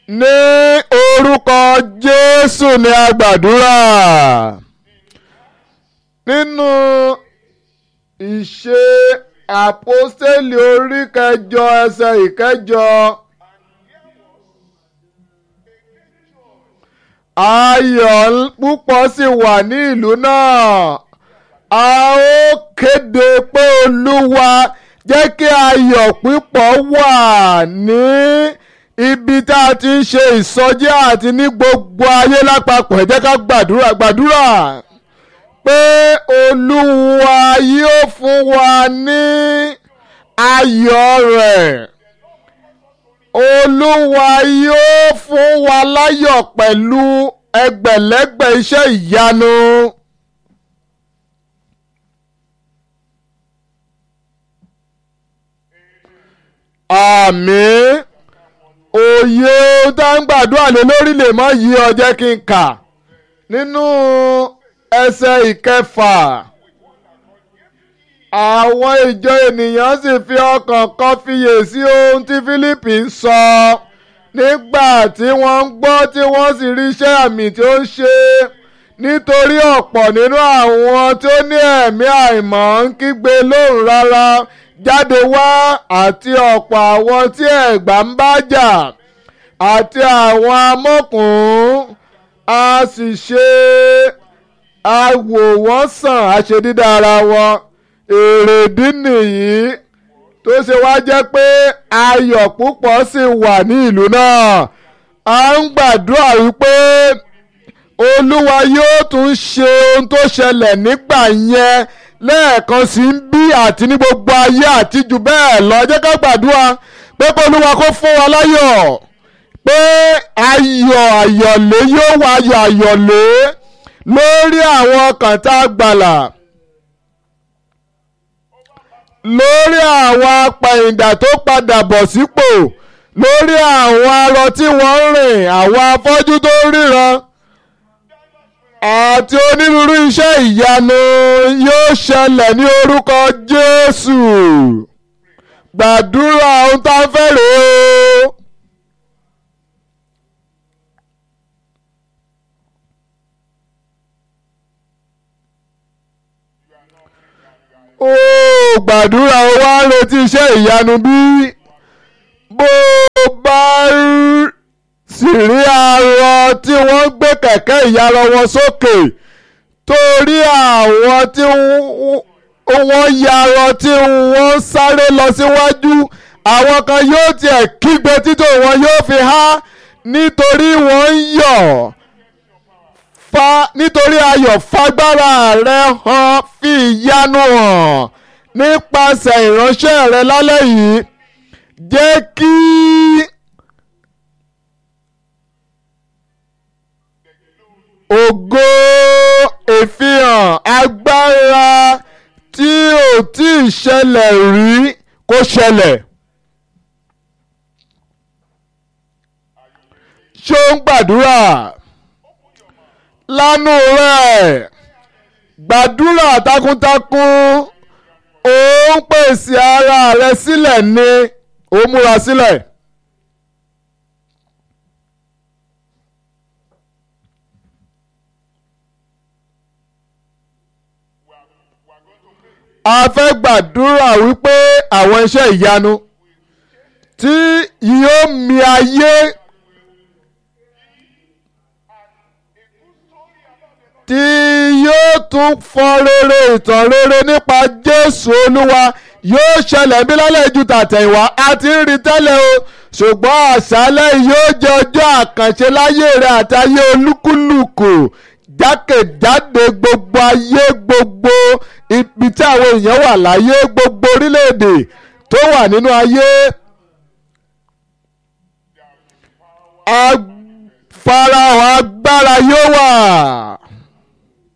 ní orúkọ jésù ni a gbàdúrà nínú ìṣe àpọ́stélì orí kẹjọ ẹsẹ̀ ìkẹjọ ayọ̀ púpọ̀ sì wà ní ìlú náà a ó kéde pé olúwa jẹ́ kí ayọ̀ púpọ̀ wà ní ibi tá a ti ń ṣe ìsọjí àti ní gbogbo ayé lápapọ̀ ẹ jẹ́ ká gbàdúrà gbàdúrà pé olúwa yóò fún wa ní ayọ̀ rẹ̀ olúwa yóò fún wa láyọ̀ pẹ̀lú ẹgbẹ̀lẹ́gbẹ̀ iṣẹ́ ìyanu. àmín òye tá ń gbàdúrà lé lórí lè mọ yí ọ jẹ́ kí n kà nínú ẹsẹ̀ ìkẹfà àwọn ìjọ ènìyàn sì fi ọkàn kan fiyè sí ohun tí Fílípì ń sọ nígbà tí wọ́n ń gbọ́ tí wọ́n sì rí iṣẹ́ àmì tí ó ń ṣe nítorí ọ̀pọ̀ nínú àwọn tó ní ẹ̀mí àìmọ́ ń kígbe lóhùn rárá jáde wá àti ọ̀pọ̀ àwọn tí ẹ̀gbà ń bá jà àti àwọn amọ́kùnrin a sì ṣe awò wọ́n sàn àṣedídá ara wọn èrèdí nìyí tó ṣe wá jẹ́ pé ayọ̀ púpọ̀ sì wà ní ìlú náà a ń gbàdúrà wípé olúwa yóò tún ṣe ohun tó ṣẹlẹ̀ nígbà yẹn lẹ́ẹ̀kan sí ń bí àti ní gbogbo ayé àti jù bẹ́ẹ̀ lọ jẹ́ ká gbàdúrà pé kó olúwa kó fún wa láyọ̀ pé ayọ̀ àyọ̀lé yóò wá ayọ̀ àyọ̀lé lórí àwọn ọkàn tá a gbàlà lórí àwọn apàyìndà tó padà bọ̀ sípò lórí àwọn arọ tí wọ́n ń rìn àwọn afọ́jú tó ríran àti onírúurú iṣẹ́ ìyanu yóò ṣẹlẹ̀ ní orúkọ Jésù gbàdúrà ohun tá a fẹ́ rèé o. ó gbàdúrà ó wá retí iṣẹ́ ìyanu bí bó bá sì rí arọ tí wọ́n gbé kẹ̀kẹ́ ìyarọ wọn sókè torí àwọn tí wọ́n yarọ tí wọ́n sáré lọ síwájú àwọn kan yóò tiẹ̀ kígbe títò wọn yóò fi há nítorí wọ́n ń yọ̀ fa nítorí ayọ̀ fagbára rẹ hàn fi ìyanu hàn nípasẹ̀ ìránṣẹ́ rẹ lálẹ́ yìí jẹ́ kí ògo ìfihàn agbára tí ò tí ì ṣẹlẹ̀ rí kó ṣẹlẹ̀. ṣó ń gbàdúrà lánú rẹ̀ gbàdúrà takuntakun ó ń pèsè ara rẹ̀ sílẹ̀ ni ó múra sílẹ̀. a fẹ́ gbàdúrà wípé àwọn iṣẹ́ ìyanu tí yóò mì ayé tí yóò tún fọn rere ìtàn rere nípa Jésù Olúwa yóò ṣẹlẹ̀ bí lálẹ́ ju tàtẹ̀yìnwá a ti ń rí tẹ́lẹ̀ o ṣùgbọ́n àṣálẹ́ yóò jẹ́ ọjọ́ àkànṣe láyé rẹ̀ àtayé olúkúlùkù jákèjádé gbogbo ayé gbogbo ibi tí àwọn èèyàn wà láyé gbogbo orílẹ̀-èdè tó wà nínú ayé. farahàn agbára yóò wà